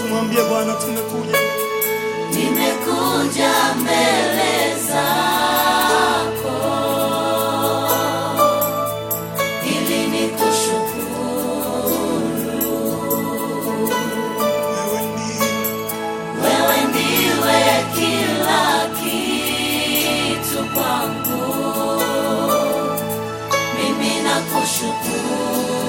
tumwambie Bwana tumekuja. Nimekuja mbele zako ili nikushukuru. Wewe ndiye Wewe ndiwe kila kitu kwangu, mimi nakushukuru.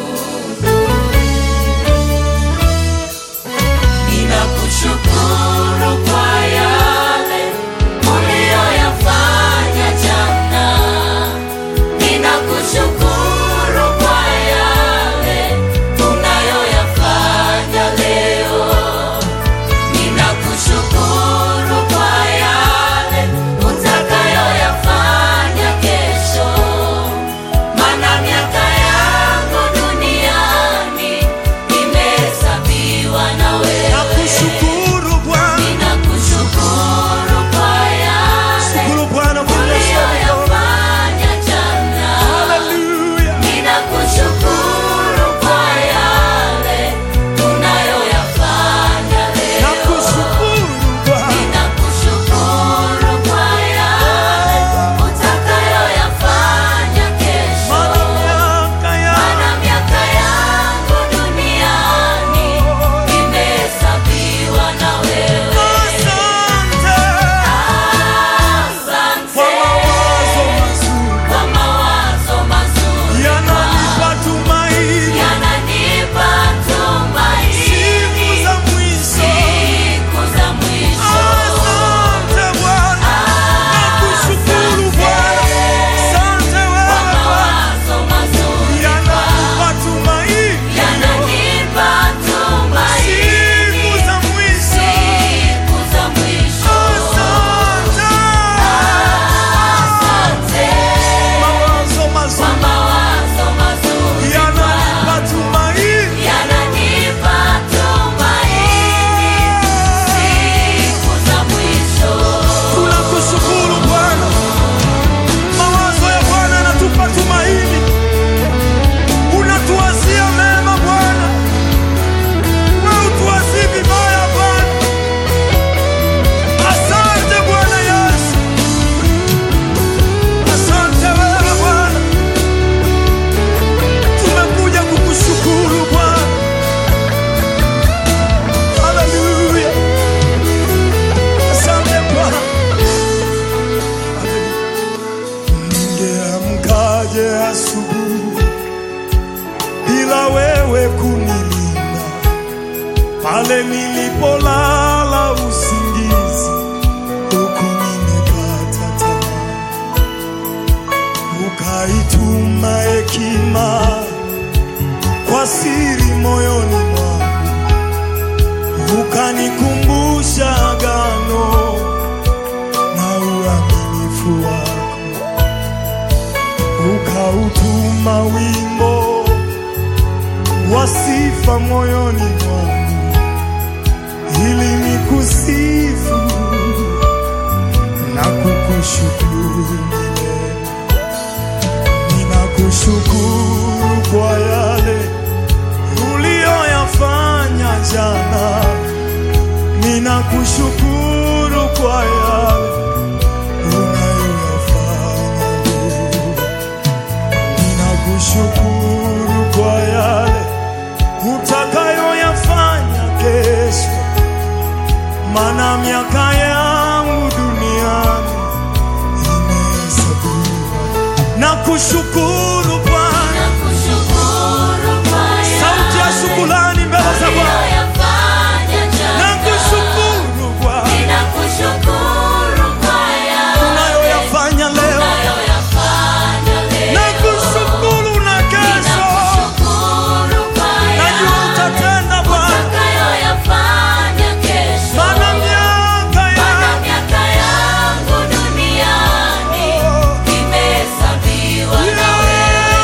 Ninakushukuru kwa yale uliyoyafanya jana. Ninakushukuru kwa yale unayoyafanya leo. Ninakushukuru kwa yale utakayoyafanya kesho, maana miaka yangu duniani imehesabiwa na wewe. nakushukuru Bwana, Ninakushukuru kwa yale shukuru Bwana kwa maisha yako. uliyoyafanya jana. Haleluya, Ninakushukuru kwa yale unayoyafanya leo. nakushukuru Bwana, Ninakushukuru kwa yale utakayoyafanya kesho. maana miaka ya Maana miaka yangu duniani imehesabiwa na wewe. asante kwa Asante mawazo mazuri kwa mawazo mazuri yananipa tumaini yananipa siku tumaini za mwisho. siku za mwisho. Asante Bwana, nakushukuru Bwana, asante Kwa wewe Bwana, mawazo mazuri yananipa tumaini yananipa tumaini siku za mwisho. siku za mwisho. Asante, Asante mawazo kwa mazuri mawazo mazuri yananipa tumaini yananipa tumaini siku za mwisho. Tunakushukuru Bwana, mawazo ya Bwana yanatupa tumaini, unatuwazia mema Bwana, wewe utuwazii vibaya Bwana. Asante Bwana Yesu, asante wewe Bwana, tumekuja kukushukuru Bwana. Haleluya, asante Bwana. Ningeamkaje asubuhi bila wewe kunilinda, pale nilipolala usingizi, huku nimekata tamaa, ukaituma hekima kwa siri moyoni mwangu, ukanikumbusha agano na uaminifu wako ukautuma wimbo wa sifa moyoni mwangu ili nikusifu na kukushukuru milele. Ninakushukuru kwa yale uliyoyafanya jana, ninakushukuru kwa yale unayoyafanya leo. Ninakushukuru kwa yale utakayoyafanya kesho, maana miaka yangu duniani imehesabiwa. Nakushukuru Bwana, Nakushukuru kwa sauti ya yale shukrani mbele za Bwana. uliyoyafanya jana. Nakushukuru Bwana, Ninakushukuru kwa yale unayoyafanya leo. unayoyafanya leo. Nakushukuru na kesho, Ninakushukuru kwa najua yale utatenda Bwana, utakayoyafanya kesho. maana miaka Maana ya miaka yangu duniani imehesabiwa na wewe.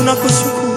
tunakushukuru